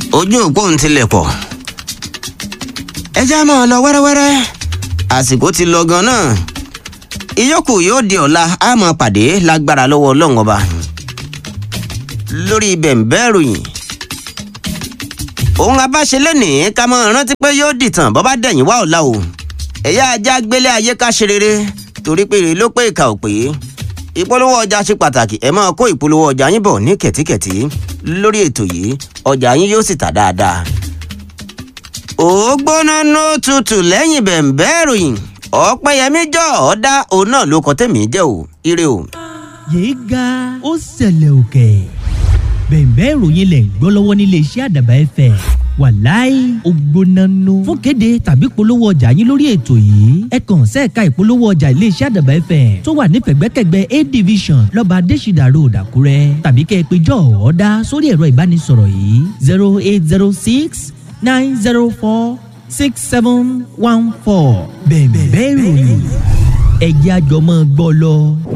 ojú òpó ń tilẹ̀ pọ̀ ẹ já máa lọ wẹ́rẹ́wẹ́rẹ́ àsìkò ti lọ gan náà ìyókù yóò di ọ̀la a máa pàdé lágbára lọ́wọ́ ọlọ́run ọba lórí bẹ̀ǹbẹ́ ìròyìn òun abáṣe lẹ́nìí ká máa rántí pé yóò dìtàn bọ́ bá dẹ̀yìn wá ọ̀la o ẹ̀yà ajá gbélé ayé ká ṣe rere torí pé èrè ló pé ìka ò pé ìpolówó ọjà ṣe pàtàkì ẹ máa kó ìpolówó ọjà yín bọ̀ ní kẹ̀tíkẹ̀tí lórí ètò yìí ọjà yín yóò sì tà dáadáa. ó gbóná nó tutù lẹ́yìn bẹ̀ǹbẹ́ ìròyìn ọ̀pẹ̀yẹmí jọ ọ̀dá òun náà ló kọ́ tẹ̀mí jẹ́ o ire o. yéé ga ó ṣẹlẹ̀ òkè bẹ̀ǹbẹ́ ìròyìn lẹ̀ ń gbọ́ lọ́wọ́ nílé iṣẹ́ àdàbà ẹ̀fẹ̀ wàláì ògbónánú fún kéde tàbí polówó ọjà yín lórí ètò yìí ẹ kàn sẹ́ẹ̀ka ìpolówó ọjà iléeṣẹ́ àdàbà ẹ̀fẹ̀ tó wà ní pẹ̀gbẹ́kẹ̀gbẹ́ a division lọ́ba adésìdà road àkúrẹ́ tàbí kẹ́ ẹ pé jọ ọ̀ọ́dá sórí ẹ̀rọ ìbánisọ̀rọ̀ yìí zero eight zero six nine zero four six seven one four bẹ̀ǹbẹ́ ìròyìn ẹ̀jẹ̀ àjọmọ́ gbọ́ lọ.